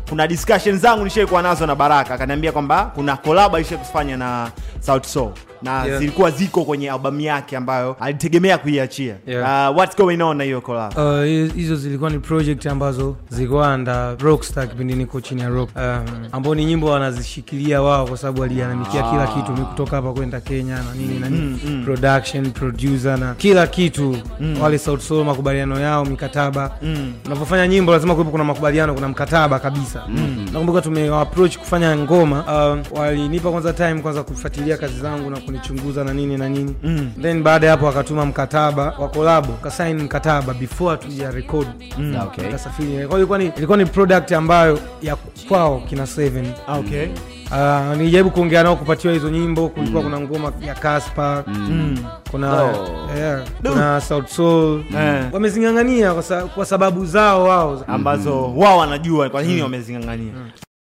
kuna discussion zangu nishaikuwa nazo na baraka akaniambia kwamba kuna collab alishai kufanya na South Soul na Yeah. zilikuwa ziko kwenye albamu yake ambayo alitegemea kuiachia Yeah. uh, what's going on na hiyo collab Uh, hi- hizo zilikuwa ni project ambazo zilikuwa anda rockstar kipindi niko chini ya rock um, ambao ni nyimbo wanazishikilia wao kwa sababu walianamikia kila kitu mi kutoka hapa kwenda kenya na nini na nini production producer na kila kitu wale Sauti Sol makubaliano yao mikataba unavyofanya nyimbo lazima kuwepo kuna makubaliano kuna mkataba kabisa nakumbuka tumewaapproach kufanya ngoma um, walinipa kwanza time kwanza kufuatilia kazi zangu na kunichunguza na nini na nini then baada ya hapo wakatuma mkataba wa kolabo kasaini mkataba before tuja record Okay. kasafiri kwa hiyo ilikuwa ni, ilikuwa ni product ambayo ya kwao kina seven okay Uh, nilijaribu kuongea nao kupatiwa hizo nyimbo kulikuwa kuna ngoma ya Casper kuna Oh. yeah, kuna South Soul Eh. wamezingangania kwa, sa, kwa sababu zao wao ambazo wao wanajua kwa nini wamezingangania